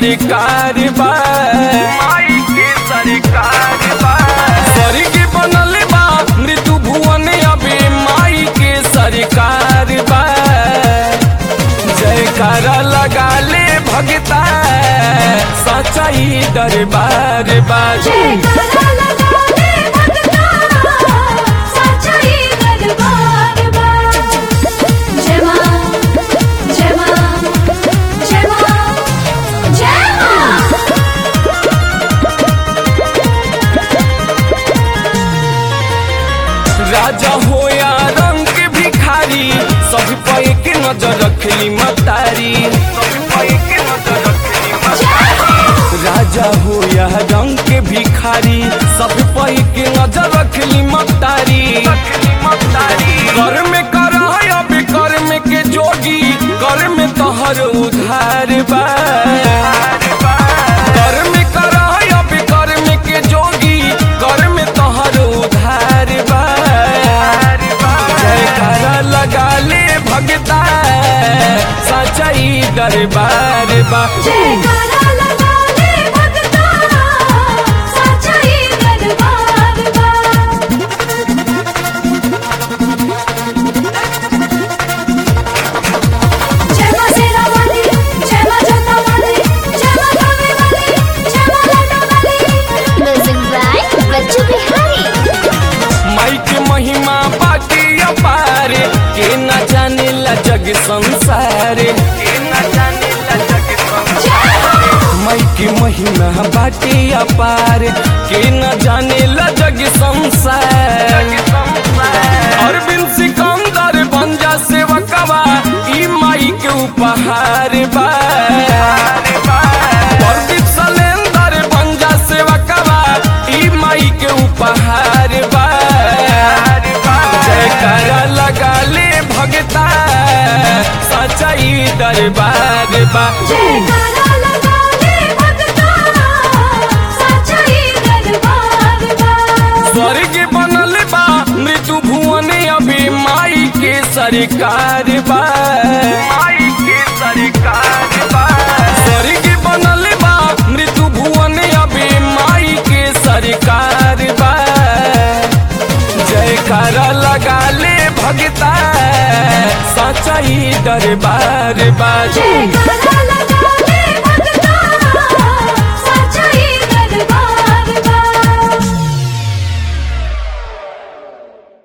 सरकार बा माई के सरकार बा स्वर्ग बनल बा मृत्यु भुवन अभी माई के सरकार बा जयकारा लगा ले भगता सच्चाई दरबार बा जयकारा लगा ले भगता सच्चाई दरबार बा जय मां जय मां जय मां जय मां राजा हो या रंग के भिखारी सब पे के नजर रखली मतारी सब पे के नजर रखली मतारी राजा हो या रंग के भिखारी सब पे के नजर रखली मतारी कर में कर अब कर में के जोगी कर में तोहर उधार बा कर में कर अब कर में के जोगी कर में तोहर उधार बा जयकारा लगा ले भगता सच्चाई दरबार बा जयकारा लगा ले भगता सच्चाई दरबार बा जय मां शेरा वाली जय मां जोता वाली जय मां कावे वाली जय मां लाडो वाली म्यूजिक बाय बच्चू बिहारी माई के महिमा बाकी अपार के न जाने ला जग संसार के न जाने ला जग संसार माई के महिमा बाटी अपार के न जाने ला जग संसार अरविंद सिकंदर बंजा सेवकवा ई माई के उपहार बा प्रदीप सलेंदर बंजा सेवकवा ई माई के उपहार बा जयकारा लगा ले भगता सच्चाई दरबार बा जयकारा लगा ले भगता सच्चाई दरबार बा स्वर्ग बनल बा मृत्यु भुवन अभी माई के सरकार बा माई के सरकार बा स्वर्ग बनल बा मृत्यु भुवन अभी माई के सरकार बा जयकारा लगा ले भगता सच्चाई दरबार बा जयकारा